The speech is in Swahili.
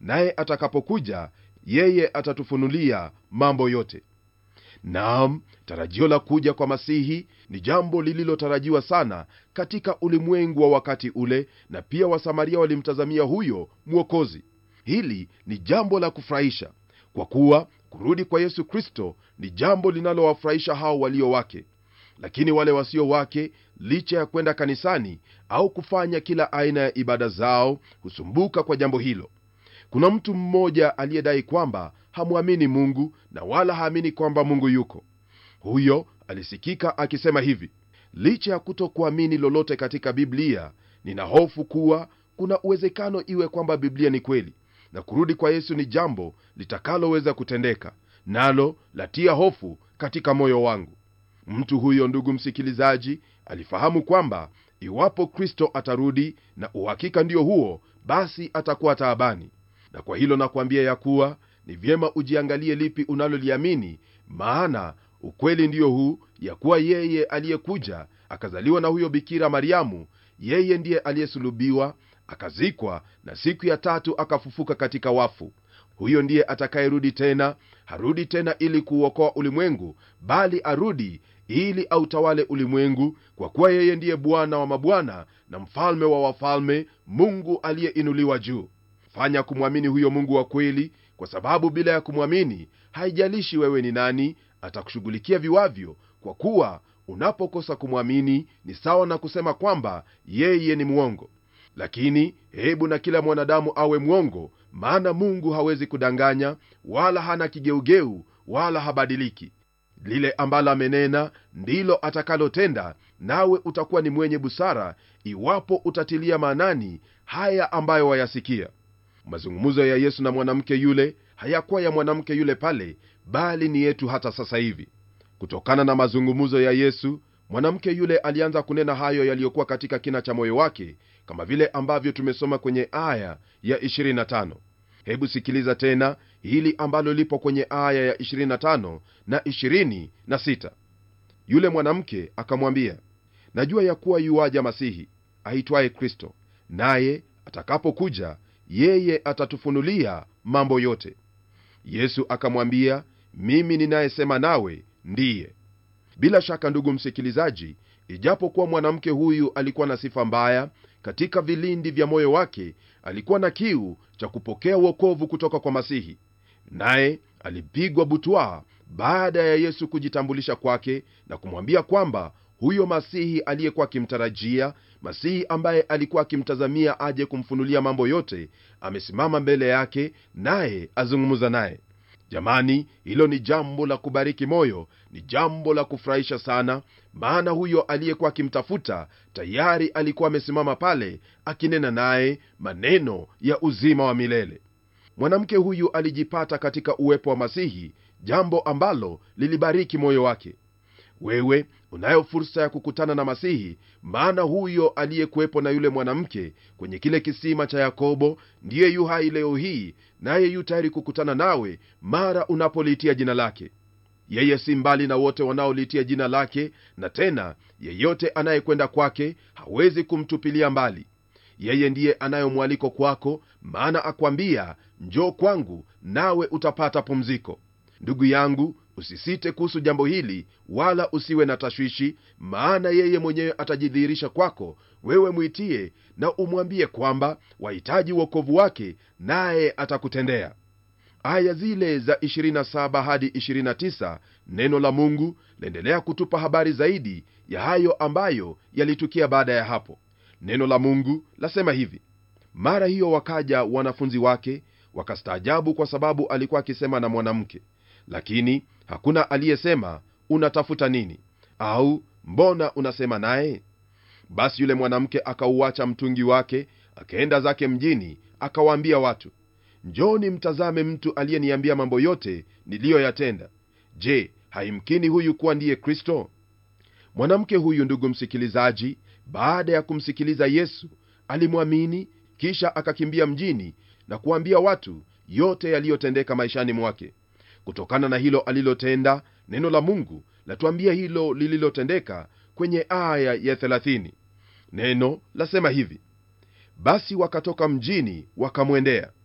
naye atakapokuja yeye atatufunulia mambo yote naam tarajio la kuja kwa masihi ni jambo lililotarajiwa sana katika ulimwengu wa wakati ule na pia wasamaria walimtazamia huyo mwokozi hili ni jambo la kufurahisha kwa kuwa kurudi kwa yesu kristo ni jambo linalowafurahisha hao walio wake lakini wale wasio wake licha ya kwenda kanisani au kufanya kila aina ya ibada zao husumbuka kwa jambo hilo kuna mtu mmoja aliyedai kwamba hamwamini mungu na wala haamini kwamba mungu yuko huyo alisikika akisema hivi licha ya kutokuamini lolote katika biblia nina hofu kuwa kuna uwezekano iwe kwamba biblia ni kweli na kurudi kwa yesu ni jambo litakaloweza kutendeka nalo latia hofu katika moyo wangu mtu huyo ndugu msikilizaji alifahamu kwamba iwapo kristo atarudi na uhakika ndio huo basi atakuwa taabani na kwa hilo nakwambia ya kuwa ni vyema ujiangalie lipi unaloliamini maana ukweli ndiyo huu ya kuwa yeye aliyekuja akazaliwa na huyo bikira mariamu yeye ndiye aliyesulubiwa akazikwa na siku ya tatu akafufuka katika wafu huyo ndiye atakayerudi tena harudi tena ili kuuokoa ulimwengu bali arudi ili autawale ulimwengu kwa kuwa yeye ndiye bwana wa mabwana na mfalme wa wafalme mungu aliyeinuliwa juu fanya kumwamini huyo mungu wa kweli kwa sababu bila ya kumwamini haijalishi wewe ni nani atakushughulikia viwavyo kwa kuwa unapokosa kumwamini ni sawa na kusema kwamba yeye ni mwongo lakini hebu na kila mwanadamu awe mwongo maana mungu hawezi kudanganya wala hana kigeugeu wala habadiliki lile ambalo amenena ndilo atakalotenda nawe utakuwa ni mwenye busara iwapo utatilia maanani haya ambayo wayasikia mazungumzo ya yesu na mwanamke yule hayakuwa ya mwanamke yule pale bali ni yetu hata sasa hivi kutokana na mazungumzo ya yesu mwanamke yule alianza kunena hayo yaliyokuwa katika kina cha moyo wake kama vile ambavyo tumesoma kwenye aya ya 25 hebu sikiliza tena hili ambalo lipo kwenye aya ya 25 na 26 yule mwanamke akamwambia najua ya kuwa yuwaja masihi aitwaye kristo naye atakapokuja yeye atatufunulia mambo yote yesu akamwambia mimi ninayesema nawe ndiye bila shaka ndugu msikilizaji ijapokuwa mwanamke huyu alikuwa na sifa mbaya katika vilindi vya moyo wake alikuwa na kiu cha kupokea uokovu kutoka kwa masihi naye alipigwa butwaa baada ya yesu kujitambulisha kwake na kumwambia kwamba huyo masihi aliyekuwa akimtarajia masihi ambaye alikuwa akimtazamia aje kumfunulia mambo yote amesimama mbele yake naye azungumza naye jamani hilo ni jambo la kubariki moyo ni jambo la kufurahisha sana maana huyo aliyekuwa akimtafuta tayari alikuwa amesimama pale akinena naye maneno ya uzima wa milele mwanamke huyu alijipata katika uwepo wa masihi jambo ambalo lilibariki moyo wake wewe unayo fursa ya kukutana na masihi maana huyo aliyekuwepo na yule mwanamke kwenye kile kisima cha yakobo ndiye yu hai leo hii naye yu tayari kukutana nawe mara unapoliitia jina lake yeye si mbali na wote wanaoliitia jina lake na tena yeyote anayekwenda kwake hawezi kumtupilia mbali yeye ndiye anayo mwaliko kwako maana akwambia njoo kwangu nawe utapata pumziko ndugu yangu usisite kuhusu jambo hili wala usiwe na tashwishi maana yeye mwenyewe atajidhihirisha kwako wewe mwitie na umwambie kwamba wahitaji uokovu wake naye atakutendea aya zile za 27 hadi 29 neno la mungu laendelea kutupa habari zaidi ya hayo ambayo yalitukia baada ya hapo neno la mungu lasema hivi mara hiyo wakaja wanafunzi wake wakastaajabu kwa sababu alikuwa akisema na mwanamke lakini hakuna aliyesema unatafuta nini au mbona unasema naye basi yule mwanamke akauacha mtungi wake akaenda zake mjini akawaambia watu njoni mtazame mtu aliyeniambia mambo yote niliyoyatenda je haimkini huyu kuwa ndiye kristo mwanamke huyu ndugu msikilizaji baada ya kumsikiliza yesu alimwamini kisha akakimbia mjini na kuambia watu yote yaliyotendeka maishani mwake kutokana na hilo alilotenda neno la mungu latuambia hilo lililotendeka kwenye aya ya 30 neno lasema hivi basi wakatoka mjini wakamwendea